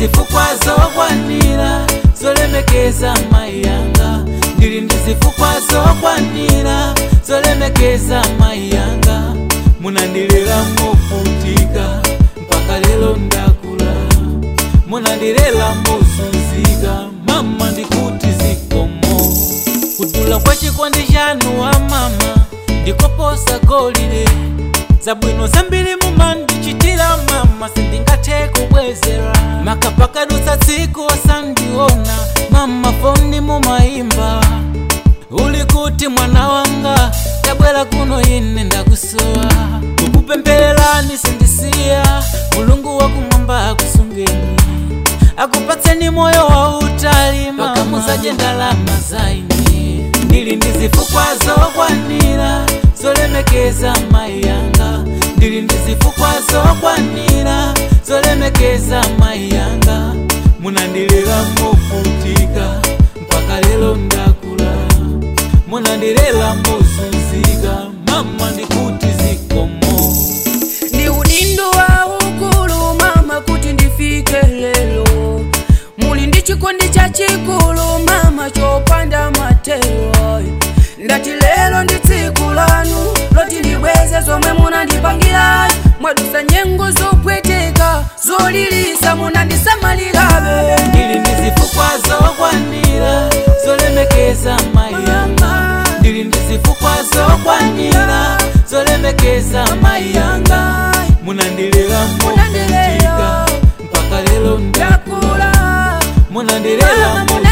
zifukwa zokwanira zolemekeza mai yanga ndili ndi zifukwa zokwanira zolemekeza mai yanga munandilera movutika mpaka lero ndakula munandilera mozunzika mama ndikuti zikomo kudula kwa chikondi chanu wa mama ndikoposa golire zabwino zambiri mumandichitira mama sindingathe kubwezera makapakadutsa tsiku osandiona mama foni mumayimba uli kuti mwana wanga tabwera kuno ine ndakusowa kukupemphererani sindisiya mulungu wakumwamba akusungeni akupatseni moyo wautali mama musadye ndalama zaine ndili ndi zifukwa zokwanira zolemekeza mai yanga ndili ndi zifukwa zokwanira zolemekeza mai yanga munandilera movutika mpaka lero ndakula munandilera mozunzika mama ndikuti zikomo ndi udindo wa ukulu mama kuti ndifike lelo muli ndi chikondi chachikulu mama chopanda matero ndati lelo ndi tsiku lanu loti ndibweze zomwe munandipangira mwadusa nyengo zopweteka zolilisa munandisamalirabe ndili ndi zifukwa zokwanira zolemekeza mai yanga ndili ndi zifukwa zokwanira zolemekeza mai yanga munandilera movutika mpaka lero ndakula ndakula munandilera movutika